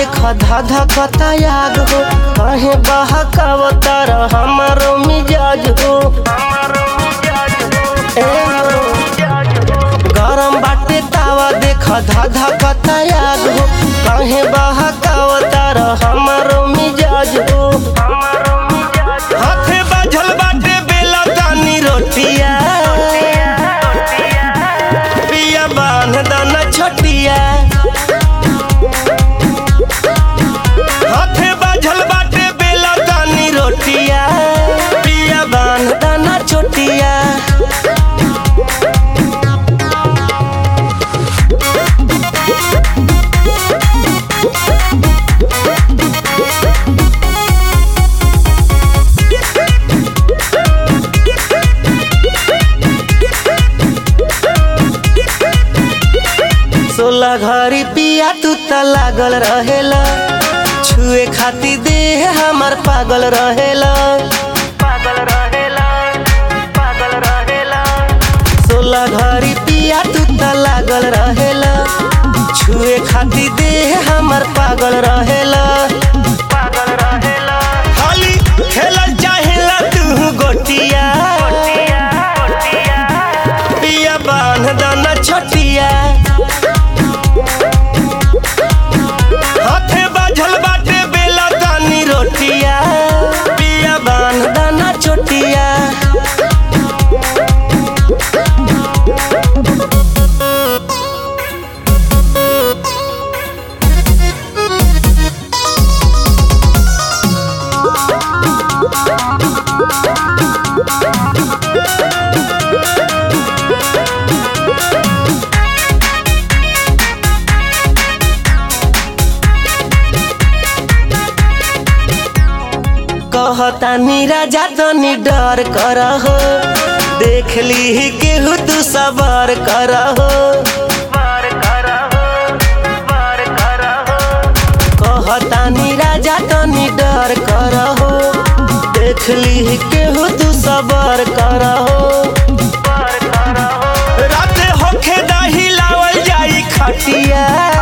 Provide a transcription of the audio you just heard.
देख धाधा कतायाग हो कहे बहकावतार हमारो मिजाज हो ए हो। गरम बाटे तावा देख धाधा कतायाग हो कहे बहकावतार हमारो मिजाज हो हाथे बाझल बाटे बेला तानी रोटिया पिया बांध दाना छोटिया हाथे बाझल बाटे बेला तानी रोटिया पिया बांध दाना छोटिया सोलह घड़ी पिया तू त लागल रहेला छुए खाती देह हमर पागल रहेला पागल रहेला पागल रहेला सोलह घड़ी पिया तू त लागल रहेला छुए खाती देह हमर पागल रहेला पागल रहेला खाली खेलल चाहेला तू गोटिया पिया बांध दाना छोटिया हाथे बाझल बाटे बेला तानी रोटिया पिया बांध दाना छोटिया कहतानी राजा तनी डर कर हो देख ली केहू तू सबर कर हो कहतानी राजा तनी डर कर हो देख ली केहू तू सबर कर हो राते होखे दही लावल जाई खटिया